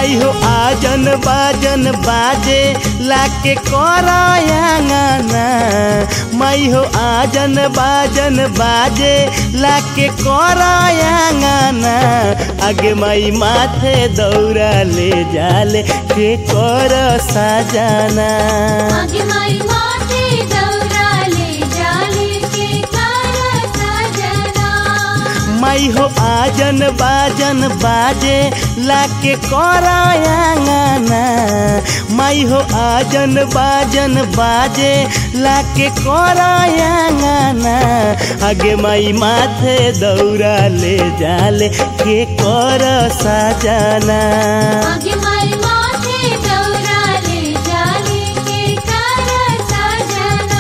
माई हो आजन बाजन बाजे लाके करायांगना माई हो आजन बाजन बाजे लाके करायांगना आगे माई माथे दौरा ले जाले के कर साजाना आगे माई माथे दौरा ले जाले के कर सजना माई हो आजन बाजन बाजे लाके करायांगना माई हो आजन बाजन बाजे लाके करायांगना आगे माई माथे दौरा ले जाले के कर साजाना आगे माई माथे दौरा ले जाले के कर सजना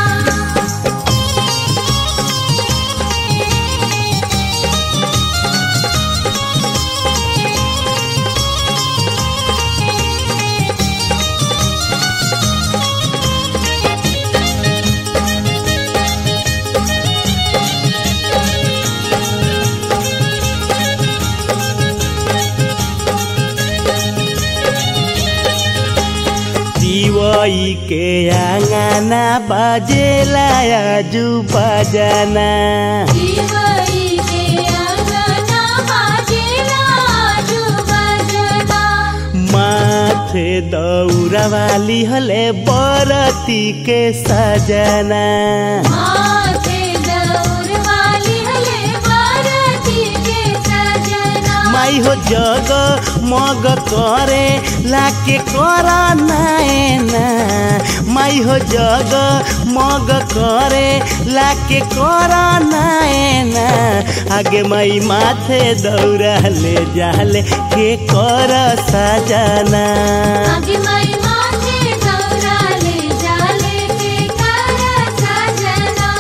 दिवई के आंगना बाजेला आजू बाजाना जीवई के अंगना बाजेला आजू बजना माथे दौरा वाली हले बरती के सजना माथे दौर वाली हले बारती के सजना माई हो जग मग करे लाके करा नायना माई हो जग मग करे लाके करा नायना आगे माई माथे दौरा ले जाले के कर सजना आगे माई माथे दौरा ले जाले के कर सजना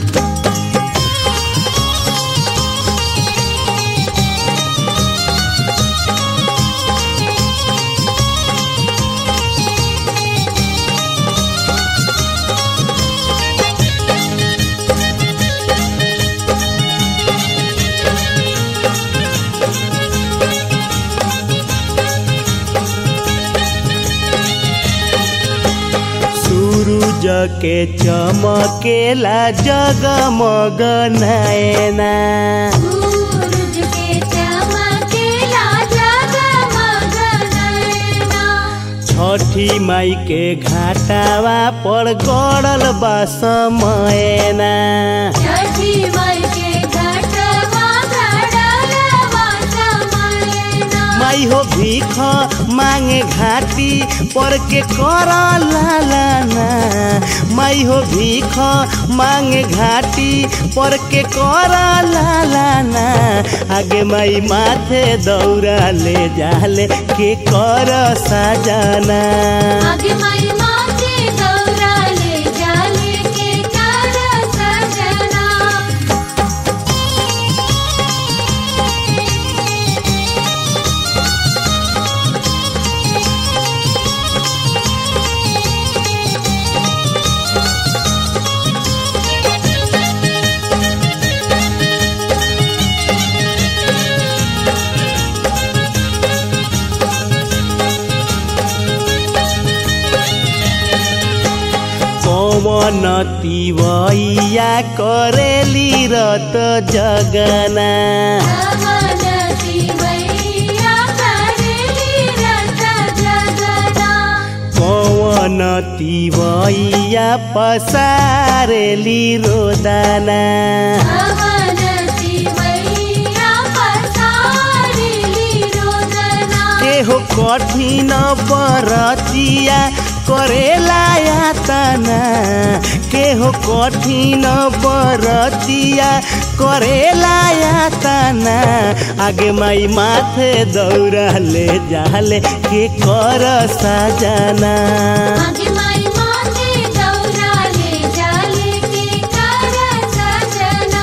सूरज के चमकेला जगमग नैना सूरज के चमकेला जगमग नैना छठी माई के घाटावा पर गड़ल बा समयना छठी माई के घटवा घड़लवा समयना माई हो भीख मांगे घाटी पर के कर लालाना माई हो भीख मांगे घाटी पर के कर लालाना आगे माई माथे दौरा ले जाले के कर साजाना आगे माई माथे दौरा ले जाले के कर सजना पवन तिवैया करेली रत जगना अवनति मैया करेली रत जगना पवन तिवैया पसारेली रोदाना अवनति मैया पसारेली रोदना के हो कठिन बरतिया करेला यातना के हो कठिन बरतिया करेला यातना आगे माई माथे दौड़ा ले जाले के कर साजाना आगे माई माथे दौरा ले जाले के कर सजना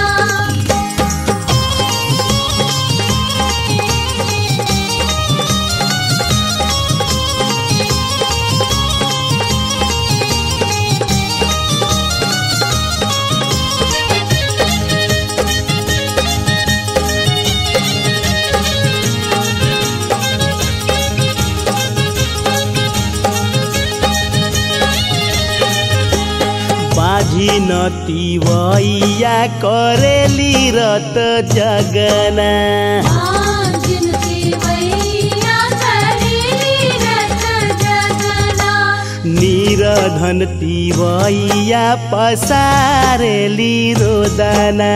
बिनती वैया करेली रत जगना निरधन तिवैया पसारेली रोदना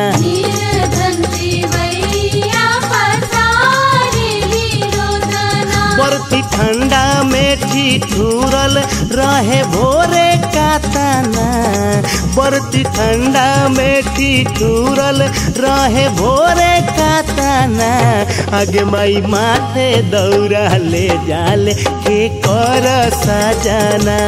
बर्ती ठंडा में ठिठुरल रहे भोरे कातना बर्ती ठंडा में ठिठुरल रहे भोरे कातना आगे माई माथे दौड़ा ले जाले के कर सजना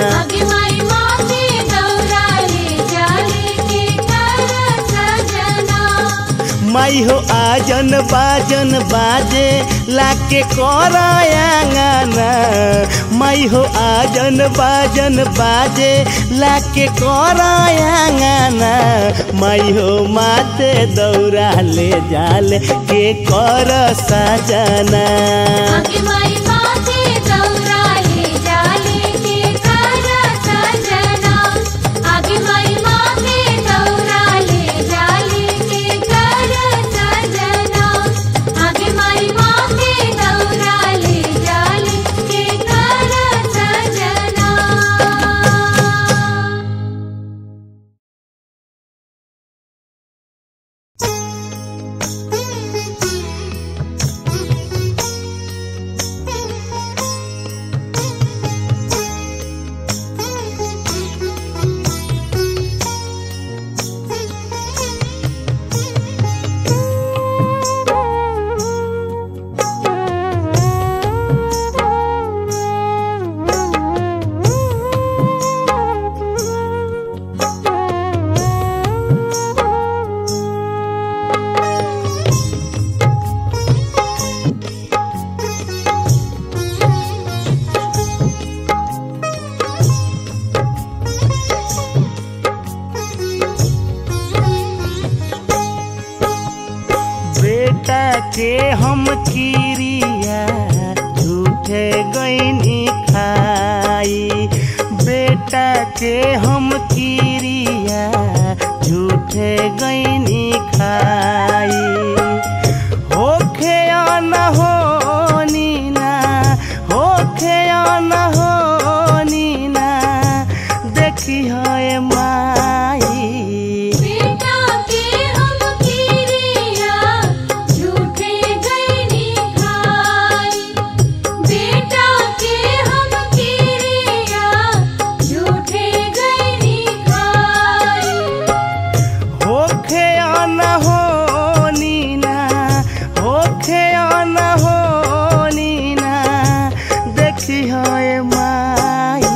माई हो आजन बाजन बाजे लाके कर आंगना माई हो आजन बाजन बाजे लाके कर आंगना माई हो माथे दौड़ा ले जाले के कर सजना बेटा के हम किरिया झूठे गईनी खाई बेटा के हम किरिया झूठे गईनी खाई होखे न हो नीना होखे न हो नीना देखी है माई होखे न हो नीना होखे न हो नीना देखी है माई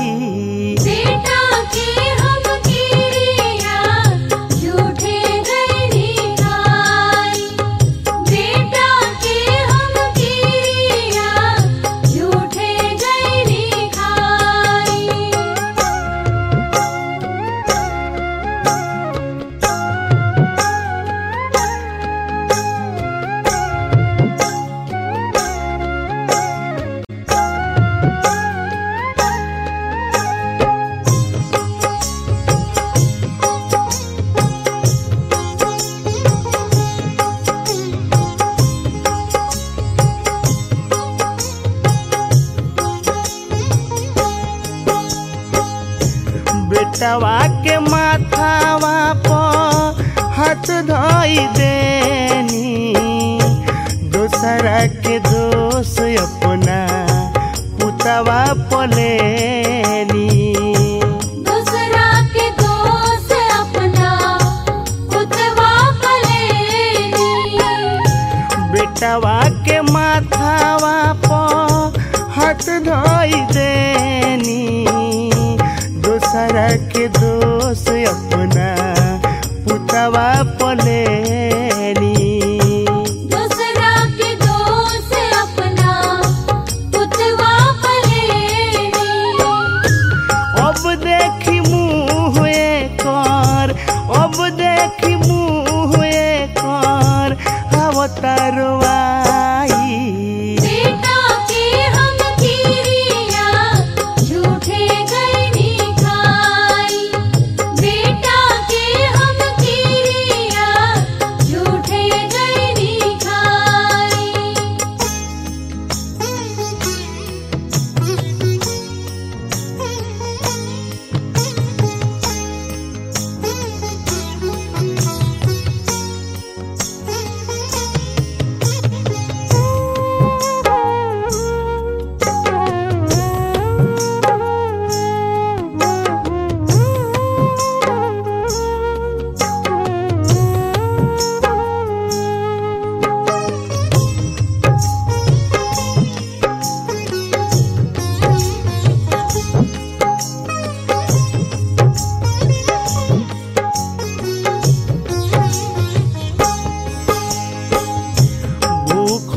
बेटवा के माथावा पर हाथ धोई देनी दूसरा के दोष अपना पुतवा पलेनी दूसरा के दोस्त अपना उतवा पलेनी बेटवा के माथावा पर हाथ धोई देनी दूसरा के दोष अपना पुतवा पलेनी दूसरा के दोस्त अपना उतवा पलेनी अब देखी मुँह कर अब देखी मुँह कर अवतारवाई बेटा के हम किरिया झूठे गईनी खाई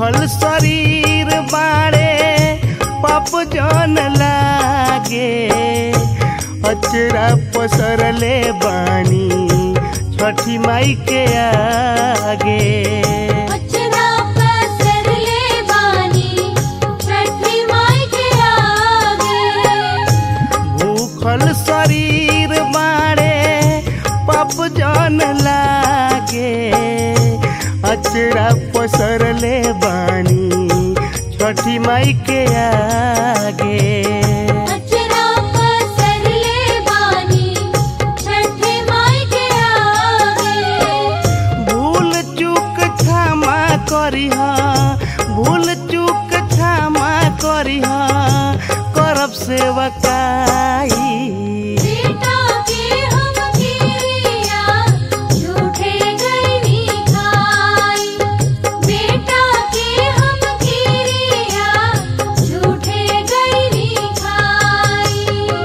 भूखल शरीर बाड़े पाप जन लागे अचरा पसरले बानी छठी माई के आगे अचरा पसर ले बानी छठी माई के आगे भूखल शरीर बाड़े पाप जन लागे अचरा पसरले बानी छठी माई के आगे अचरा पसर ले बानी छठी माई के आगे भूल चूक क्षमा करिह भूल चूक क्षमा करिह करब सेवकाई बेटा के हम गिरिया झूठे गईनी खाई बेटा के हम गिरिया झूठे गईनी खाई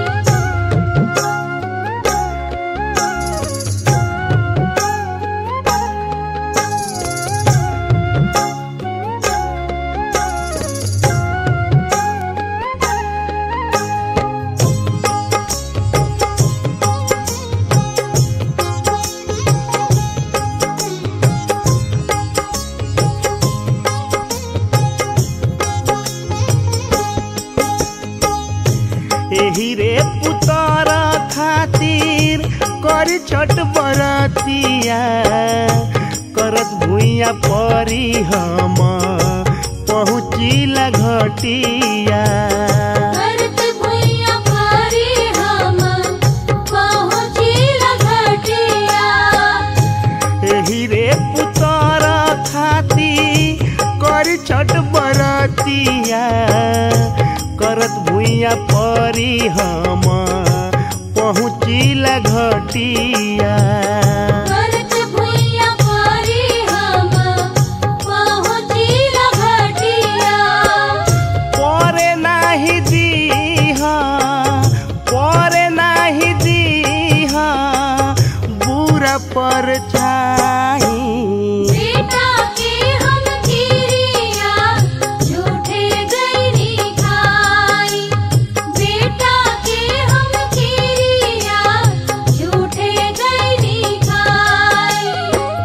एही रे पुतर खातिर कर छठ बरतिया करत भुइया परी हम पहुँचिला घटिया भरत भुइया पारी हम पहुँचिला घटिया एही रे पुतर खाती कर छठ बरतिया करत भुइया परी हम पहुँचिला घटिया भरत भुइया पारी हम पहुँचिला घटिया परे नाही दीह परे नाही दीह बुरा पर छाई बेटा के हम गिरिया झूठे गईनी खाई बेटा के हम गिरिया झूठे गईनी खाई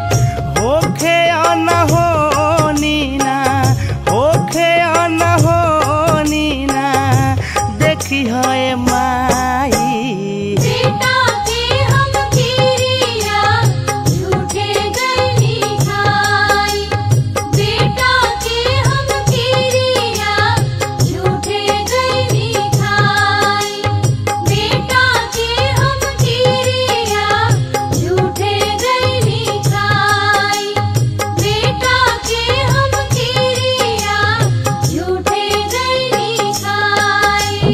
होखे अनहो नीना होखे अनहो नीना देखी है माई बेटा के हम गिरिया झूठे गईनी खाई बेटा के हम गिरिया झूठे गईनी खाई बेटा के हम गिरिया झूठे गईनी खाई बेटा के हम गिरिया झूठे गईनी खाई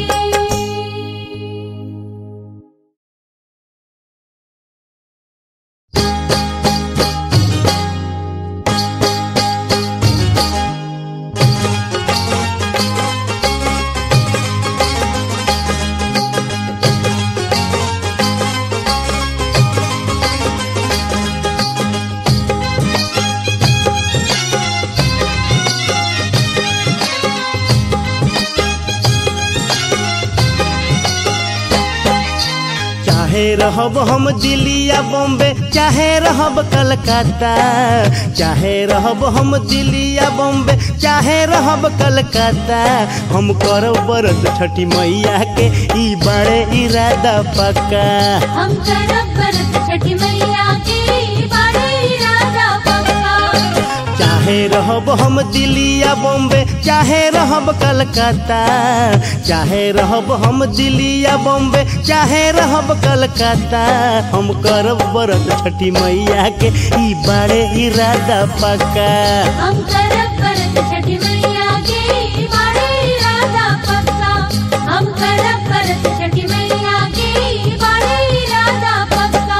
चाहे रहब हम दिल्ली या बॉम्बे चाहे रहब कलकत्ता चाहे रहब हम दिल्ली या बॉम्बे चाहे रहब कलकत्ता हम करब बरत छठी मैया के ई बड़े इरादा पक्का हम करब व्रत छठी मैया के बड़े इरादा पक्का चाहे रहब हम दिल्ली या बॉम्बे चाहे रहब कलकत्ता चाहे रहब हम दिल्ली या बॉम्बे चाहे रहब कलकत्ता हम करब बरत छठी मैया के ई बड़े इरादा पक्का हम करब व्रत छठी मैया के बड़े इरादा पक्का हम करब व्रत छठी मैया के बड़े इरादा पक्का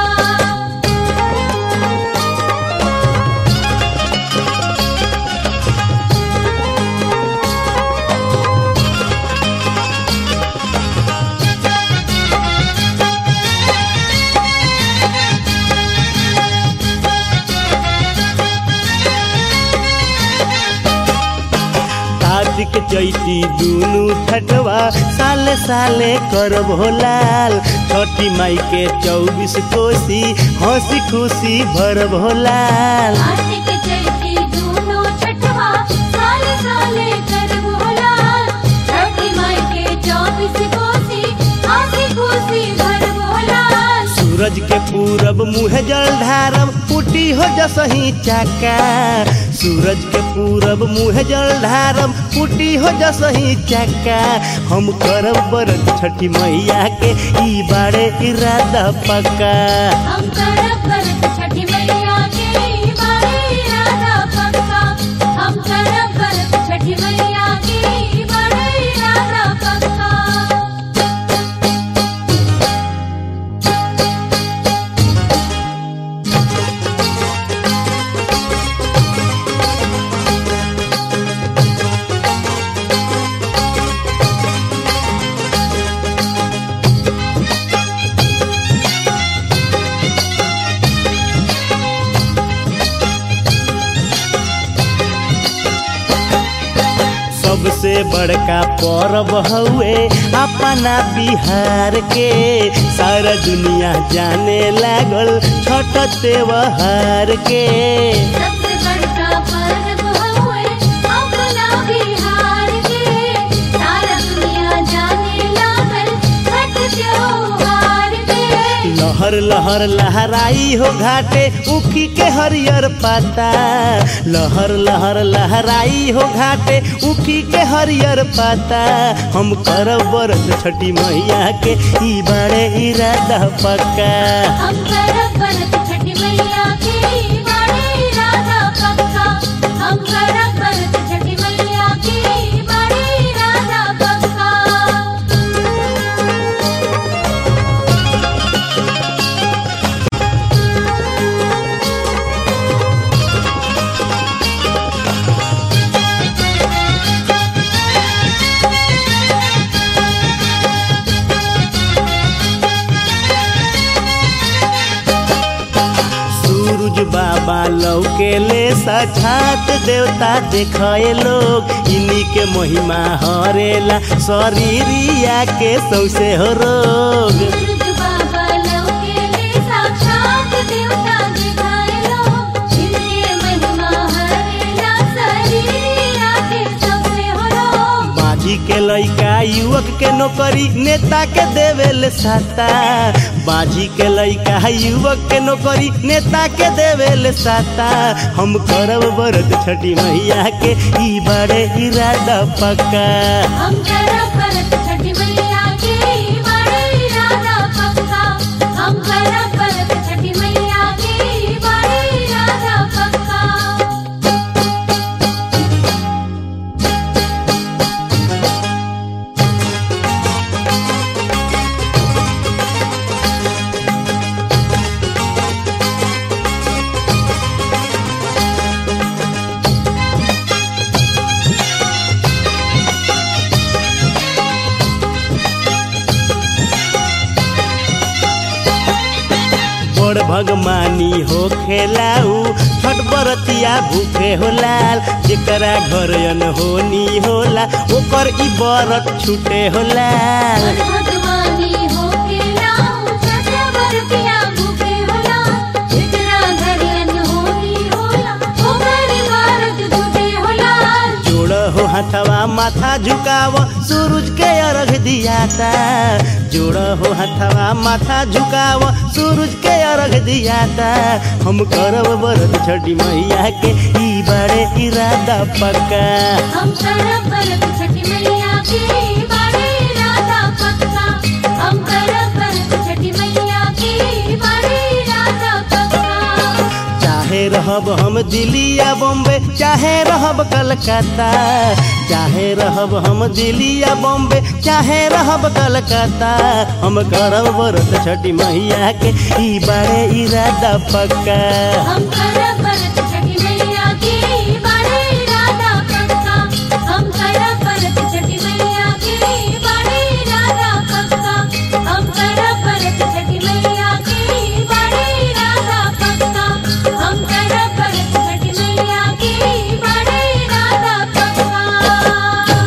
कार्तिक चैती दुनु छठवा साले साले करब हो लाल छठी माई के चौबीस कोसी हंसी खुशी भरब हो लाल कार्तिक चैती दूनो छठवा साले साले करब होलाल छठी माई के चौबीस कोसी आसी खुशी भरब होलाल सूरज के पूरब मुँह जल ढारब पुटी हो जसही चाका सूरज के पूरब मुँह जल ढारब पुटी हो जसही चाका हम करब बरत छठी मैया के ई बारे इरादा पक्का हम करब व्रत छठी मैया के बारे इरादा पक्का हम करब व्रत छठी मैया के बारे इरादा पक्का सबसे बड़का पर्व हउए अपना बिहार के सारा दुनिया जाने लागल छठ त्योहार के सबसे बड़का पर्व हुए अपना बिहार के सारा दुनिया जाने लागल छठ त्योहार के लहर लहर लहराई हो घाटे उखी के हरियर पाता लहर लहर लहराई हो घाटे उखी के हरियर पाता हम करब बरत छठी मैया के ई बड़े इरादा पक्का हम करब व्रत छठी मैया के बारे इरादा पक्का हम करब व्रत छठी मैया के बारे इरादा पक्का सूरज बाबा लौके ले साक्षात देवता देखे लोग इन्हीं के महिमा हरेला शरीरिया के सौसे हो रोग सूरज बाबा लौकेले साक्षात देवता दिखाए लो जिनके महिमा हरेला शरीरिया के सबसे हो लो बाजी के लइका युवक के नौकरी नेता के देवेल साता बाजी के लइका युवक के नौकरी नेता के देवेल साता हम करब बरत छठी मैया के ई बड़े इरादा पक्का हम करब व्रत छठी मैया के बारे इरादा पक्का हम करब व्रत छठी मैया के बारे इरादा पक्का बड़ भगमानी हो खेलाऊ छठ बरतिया भूखे हो लाल जेकरा घर होनी होला ओकर ई बरत छूटे हो लाल और भगवानी हो के लाऊं छठ बरतिया भूखे होला जितना घर अनहोनी होला ओकर भारत झूठे होला जोड़ हो हथवा माथा झुकाव सूरज के अर्घ दियाता जोड़ हो हथवा माथा झुकाव सूरज के अर्घ दियाता हम करब बरत छठी मैया के ई बड़े इरादा पक्का हम करब व्रत छठी मैया के बारे इरादा पक्का हम करब व्रत छठी मैया के बारे इरादा पक्का चाहे रहब हम दिल्ली या बॉम्बे चाहे रहब कलकत्ता चाहे रहब हम दिल्ली या बॉम्बे चाहे रहब कलकत्ता हम करब व्रत छठी मैया के ई बड़े इरादा पक्का हम करब व्रत छठी मैया के बारे इरादा पक्का हम करब व्रत छठी मैया के बारे इरादा पक्का हम करब व्रत छठी मैया के बारे इरादा पक्का हम करब व्रत छठी मैया के बारे इरादा पक्का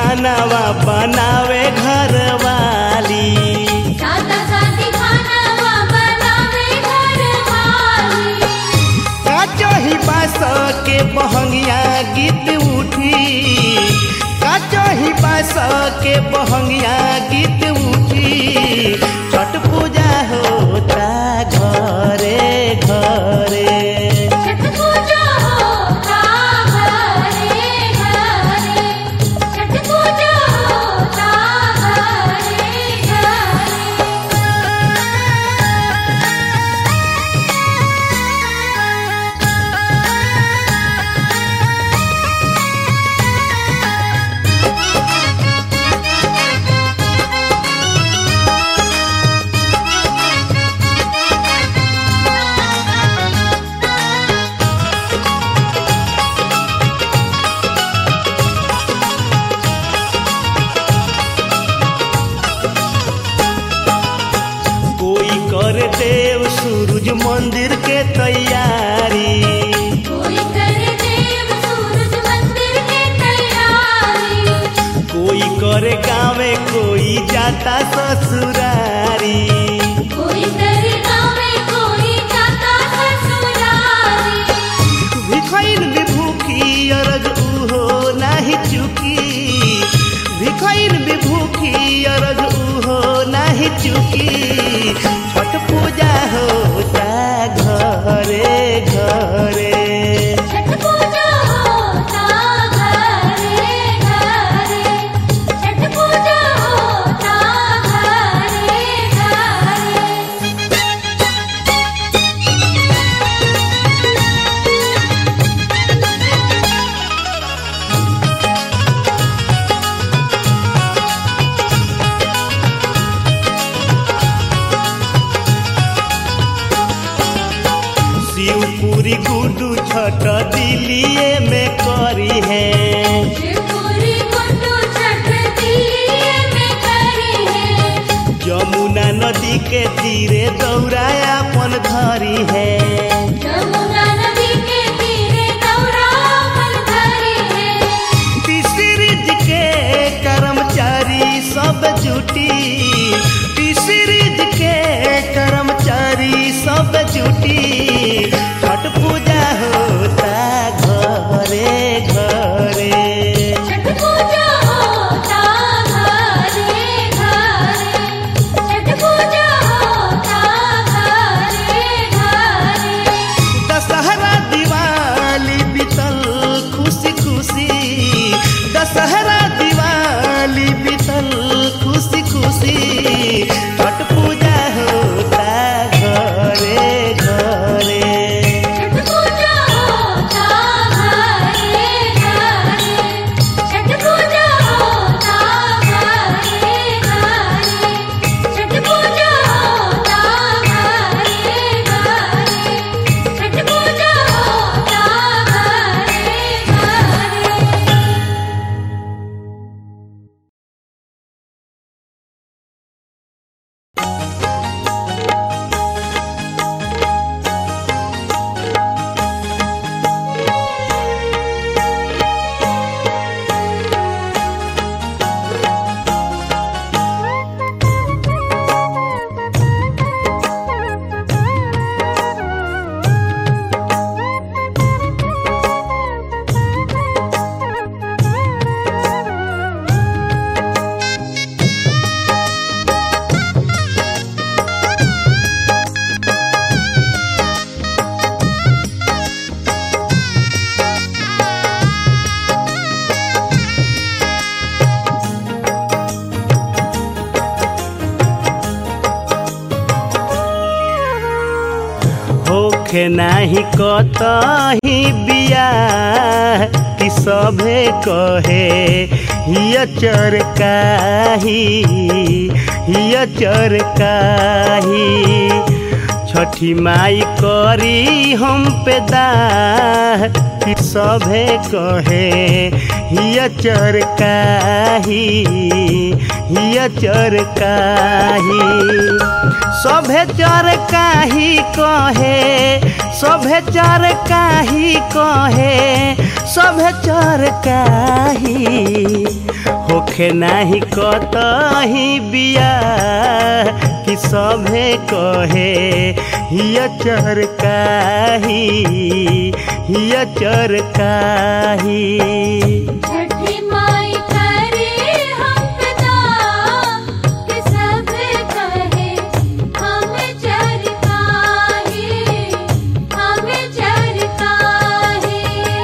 खानावा बनावे घर वाली सादा सादी खानावा बनावे घर वाली काचो ही बास के बहंगिया गीत उठी काचो ही बास के बहंगिया गीत उठी छठ पूजा होता घरे घरे छठ पूजा होता घरे घरे छठ पूजा होता घरे घरे कोई कर देव सूरज मंदिर के तैयारी कोई करे देव सूरज मंदिर के तैयारी कोई करे गावे कोई जाता ससुरारी कोई करे गाँव में कोई जाता ससुरारी भिखैन विभूखी अरग उहो नाही चुकी भिखैन विभूखी अरग उहो नाही चुकी छठ पूजा होता घरे घरे छठ पूजा होता घरे घरे छठ पूजा होता घरे घरे शिवपुरी गुडू छठ दिल्ली में करी है शिवपुरी गुड्डू छठ दिल्ली में करी है जमुना नदी के तीरे दौड़ाया अपन धरी है यमुना नदी के तीरे दौरावन धरी है तीसरीज के कर्मचारी सब जुटी तीसरीज के कर्मचारी सब जुटी छठ पूजा होता घरे घरे छठ पूजा होता घरे घरे छठ पूजा होता घरे घरे दशहरा दिवाली बीतल खुशी खुशी दशहरा दिवाली बीतल खुशी खुशी छठ पूजा होता घरे घरे छठ पूजा होता घरे घरे छठ पूजा होता घरे घरे छठ पूजा होता घरे घरे छठ पूजा होता घरे घरे होखे नाही कतही बियाह कि सभे कहे हिय चरकाही हिय चरकाही छठी माई करी हम पे दाह कि सभे कहे हिय चरकाही हिय चरकाही सभे चर काही कहे सभे चर काही कहे सभे चर काही होखे नाही कतही बिया कि सभे कहे हिय चर काही हिय चर काही छठी माई करे हम पिता कि सब कहे हम चरकाहे हम चरकाहे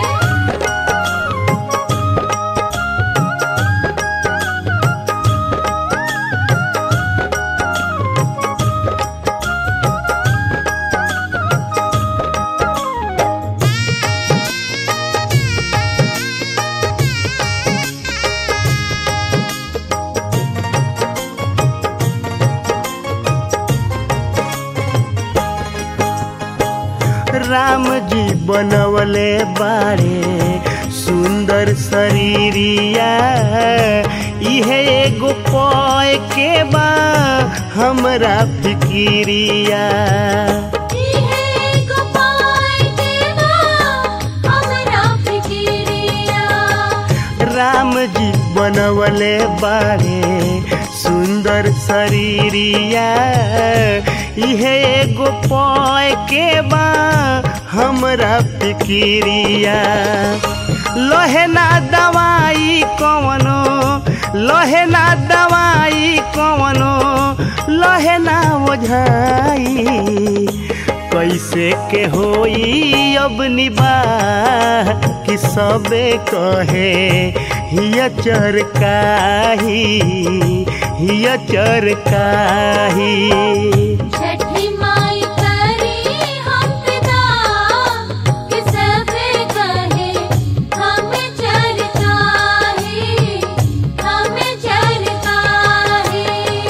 राम जी बनवले बारे सुंदर शरीरिया इहे एगो पय के बा हमरा फिकिरिया इहे गोपाल देवा हमरा फिकिरिया राम जी बनवले बारे सुंदर शरीरिया इहे एगो पय के बा हमरा फिकिरिया लहे ना दवाई कवनो लहे ना दवाई कवनो लहे ना ओझाई कैसे के होई अब निबाह कि सबे कहे हिय चर काही हिय चर काही छठी माई करे हम पिता कि सब कहे हम चरकाहे हम चरकाहे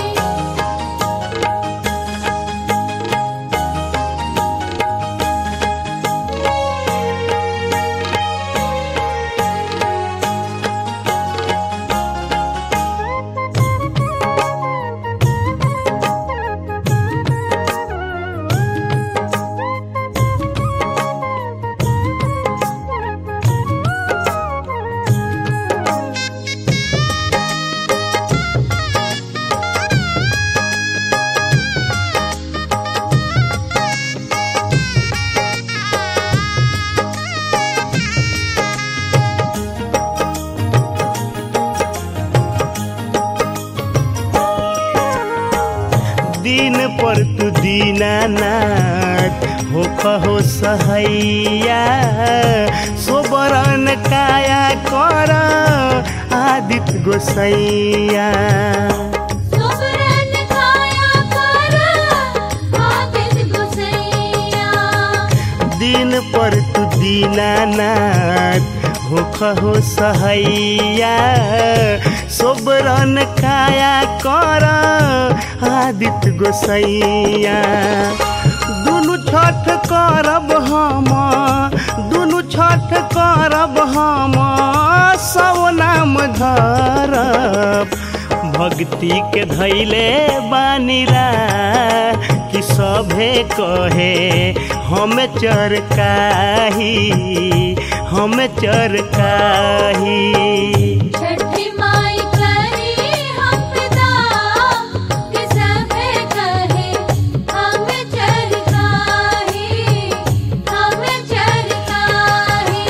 दिन पर तू दीनानाथ हो कहो सहैया सोबरन काया कर आदित्य गोसैया सुबरन खाया कर आदित गुसैया दिन पर तू दीनानाथ हो कहो सहैया सोबरन काया कर आदित्य गोसैया दुनु छठ करब हम दुनु छठ करब हम सब नाम धरब भक्ति के धैले बानीरा कि सभे कहे हम चर काही हम चर काही छठी माई करे हम पिता कि सब कहे हम चरकाहे हम चरकाहे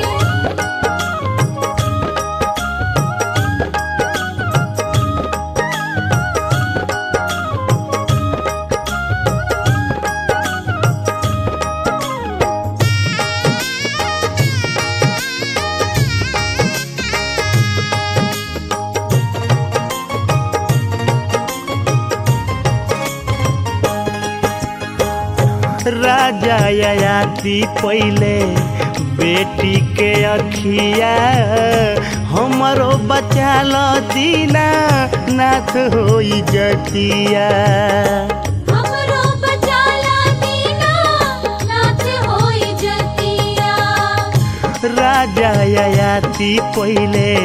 राजा ययाति पहिले बेटी के अखिया हमरो बचा ल दीना नाथ होई जतिया हमरो बचाला दीना नाथ होई जतिया राजा ययाति पहिले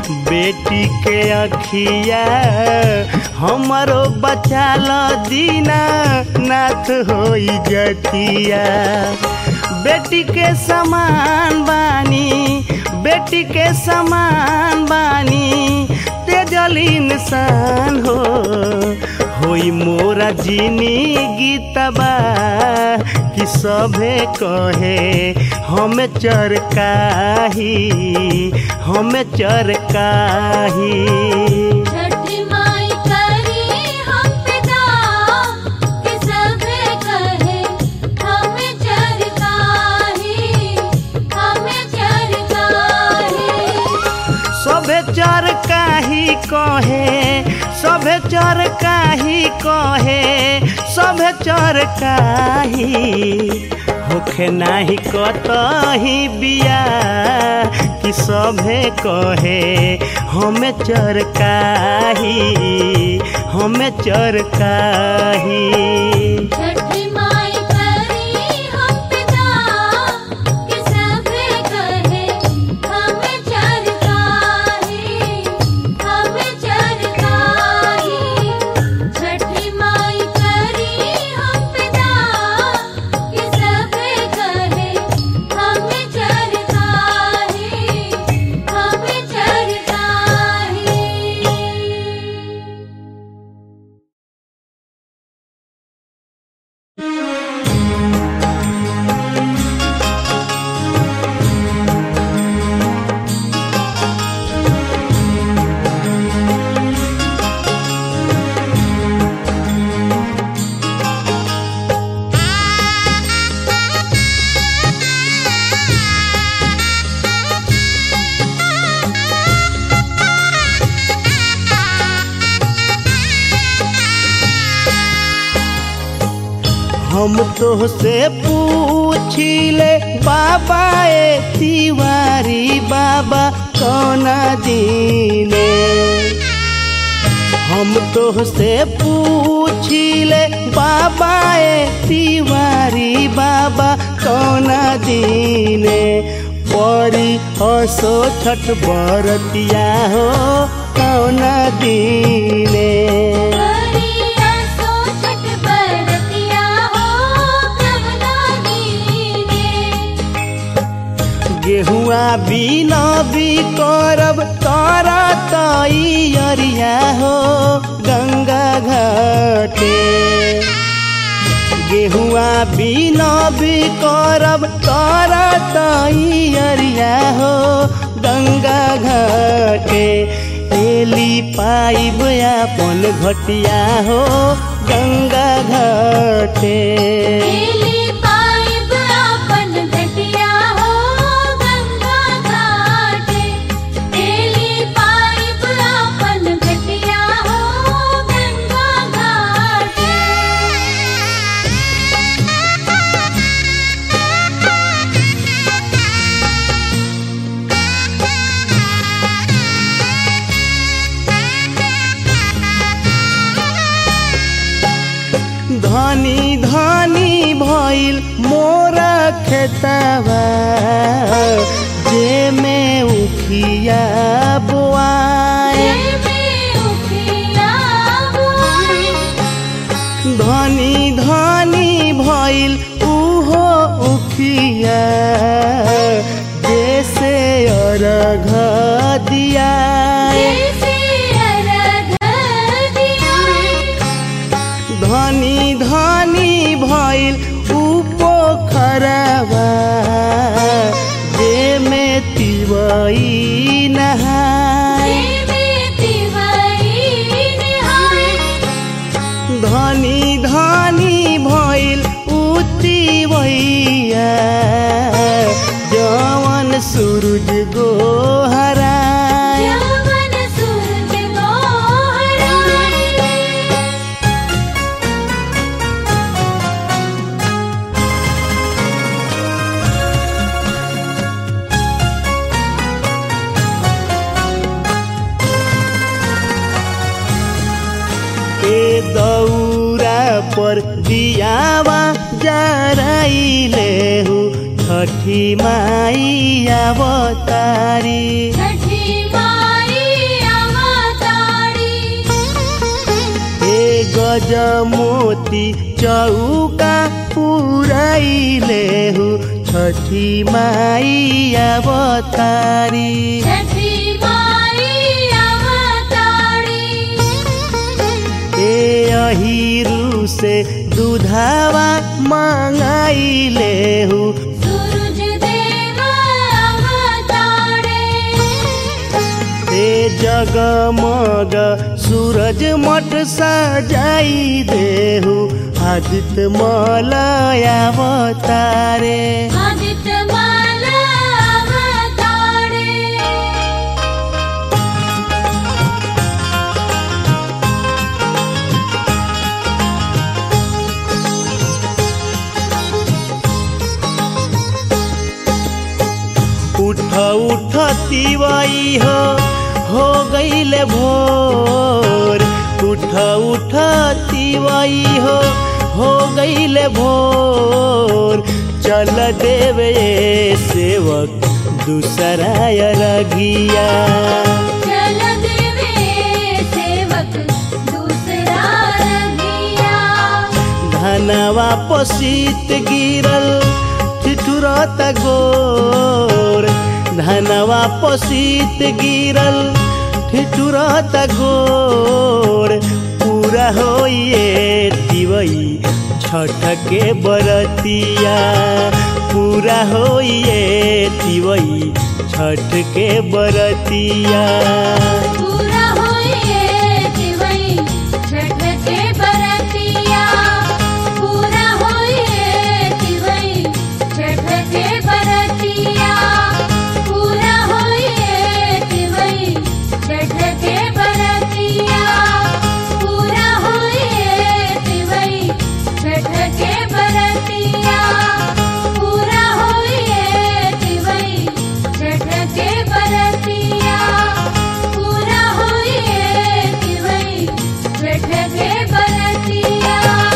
बेटी के अखिया हमारो बचा ल दीना नाथ होई जतिया बेटी के समान बानी बेटी के समान बानी तेजल इंसान हो होई मोरा जीनी गीतबा कि सभे कहे हमें चरकाही हमें चरकाही छठी माई करी हम पिता कि सभे कहे हमें चरकाही हमें चरकाही सभे चर काही कहे सभे चर काही कहे सभे चर काही होखे नाही कतही बिया कि सभे कहे हमें चर काही हमें चर काही छठी माई करी हम पिता कि सभे कहे हमें चरकाही हमें चरकाही छठी माई करी हम पिता कि सभे कहे हमें चरकाही हमें चरकाही हम तो से पूछिले बाबा ए तिवारी बाबा कौन दीने हम तो से पूछिले बाबा ए तिवारी बाबा कौन दीने परी हसो छठ बरतिया हो कौन दीने करिया सो छठ बरतिया हो कवना दीने गेहुआ बिना भी करब कर तैयरिया हो गंगा घाटे गेहुआ बिना भी करब कर तैयरिया हो गंगा घाटे एली पाइब अपन घटिया हो गंगा घाटे एली पाइब अपन घटिया हो गंगा घाटे एली पाइब अपन घटिया हो गंगा घाटे धनी धनी भइल मोरा खेतवा जे में उखिया बुआए धनी धनी भइल उहो उखिया जैसे अर्घ दियाए धनी धनी भइल उ पोखरवा जे में तिवई नहाए धनी धनी भइल उतिवैया जवन सूरज गोहराए ए दौरा पर दियावा जराइले हु छठी माई अवतारी छठी माई गजमोती चौका पुराइले हु छठी माई अवतारी छठी माई अवतारी ए अहिरु से दुधावा मांगाइले हु सूरज देव अवतारे ए जगमग सूरज मठ सजाई देहु आदित्य मलय अवतारे आदित्य माला अवतारे उठ उठ तिवाई हो हो गईले भोर उठ उठ तिवाई हो हो गईले भोर चल देवे सेवक दूसरा रघिया चल देवे सेवक दूसरा रघिया धनवा पसीत गिरल ठिठुरत गोर धनवा पसीत गिरल ठिठुरत गोर पूरा होइए तिवई छठ के बरतिया पूरा होइए तिवई छठ के बरतिया पूरा होइए दिवई छठ के बरतिया पूरा होइए दिवई छठ के बरतिया पूरा होइए दिवई छठ के बरतिया पूरा होइए दिवई छठ के बरतिया पूरा होइए दिवई छठ के बरतिया पूरा होइए दिवई छठ के बरतिया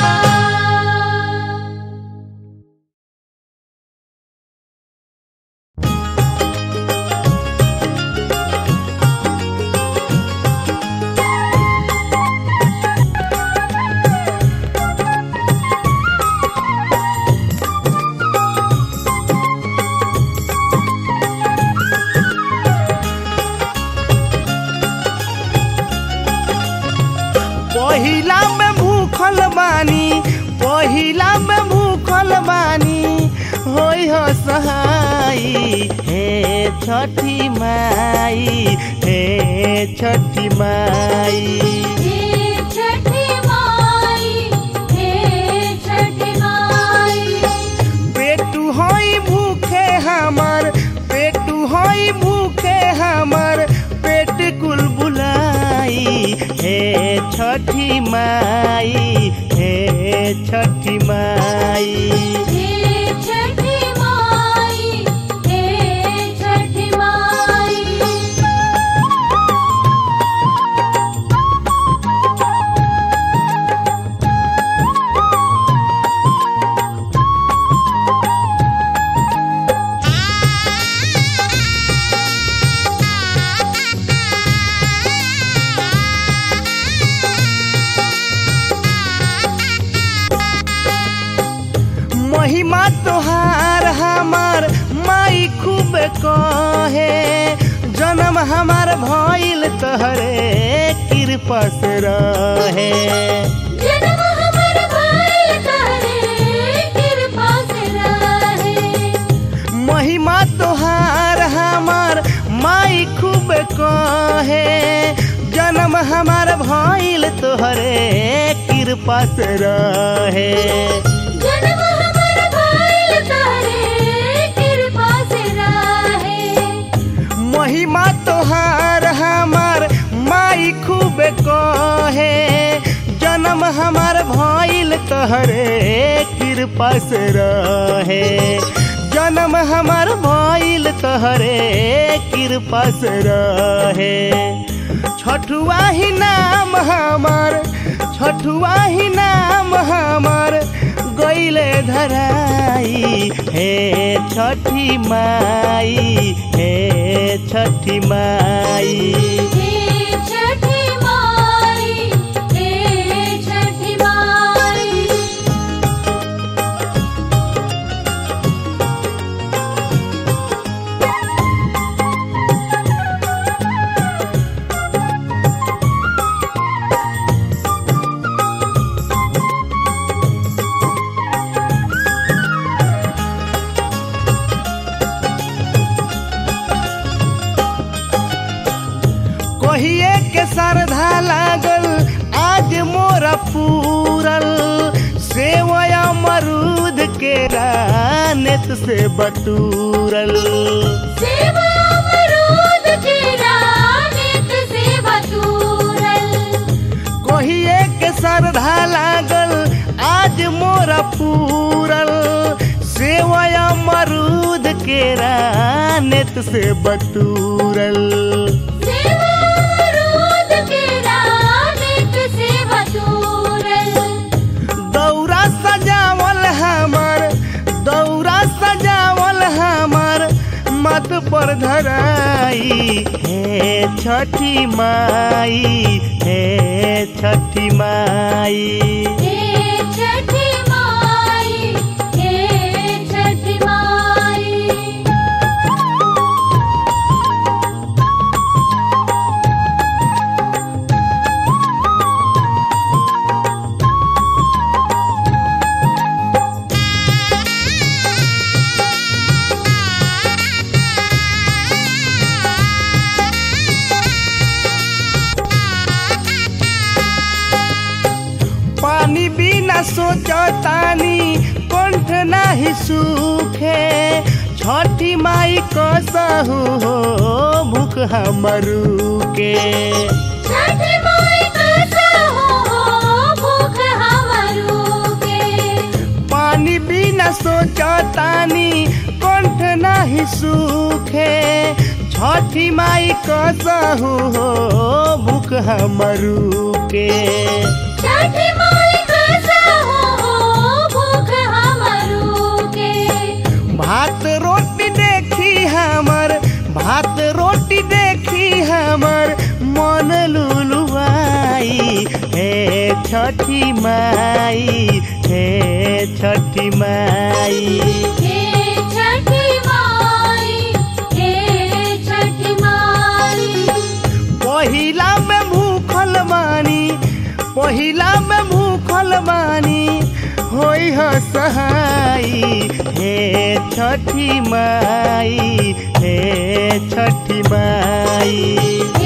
पहिला में भूखल बानी पहिला में भूखल बानी होई हो सहाई हे छठी माई हे छठी माई हे छठी माई हे छठी माई पेटू होई भूखे हमर पेटू होई भूखे हमर पेट कुल बुलाई हे छठी माई हे छठी माई हे छठी माई हे छठी माई महिमा तोहार हमार माई खूब कहे जन्म हमार भइल तहरे कृपा से रहे जन्म हमर भाई करे कृपा से रहे महिमा तोहार हमार माई खूब कहे जन्म हमार भइल तोहरे कृपा से रहे जन्म हमर भाई करे कृपा से रहे महिमा तोहार हमार माई खूब कहे जन्म हमार भइल तहरे कृपा से रहे जन्म हमार भइल तहरे कृपा से रहे छठुआ ही नाम हमार छठुआ ही नाम हमार गईले धराई हे छठी माई हे छठी माई हे छठी माई हे छठी नेत से बटूरल सेवा अमरूद केरा नित सेवा तूरल कहिए के श्रद्धा लागल आज मोरा पूरल सेवया मरूद के रानत से बटूरल सेवा अमरूद केरा नित सेवा तूरल दौरा सजावल हमर दौरा सजावल हमर मत पर धराई हे छठी माई हे छठी माई हे छठी माई हे छठी माई पानी बिना सोचतानी कंठ नाही सूखे छठी माई कसहु हो भूख हमरू के छठी माई कैसा हो भूख हमरू के पानी बिना सोचतानी कंठ नाही सूखे छठी माई कसहु हो भूख हमरू के छठी माई कैसा हो भूख हमरू के भात रोटी देखी हमर भात रोटी देखी हमर मन लुलुआई हे छठी माई हे छठी माई हे छठी माई हे छठी माई पहिला में भूखल बानी पहिला में भूखल बानी होई ह सहाई हे छठी माई हे छठी माई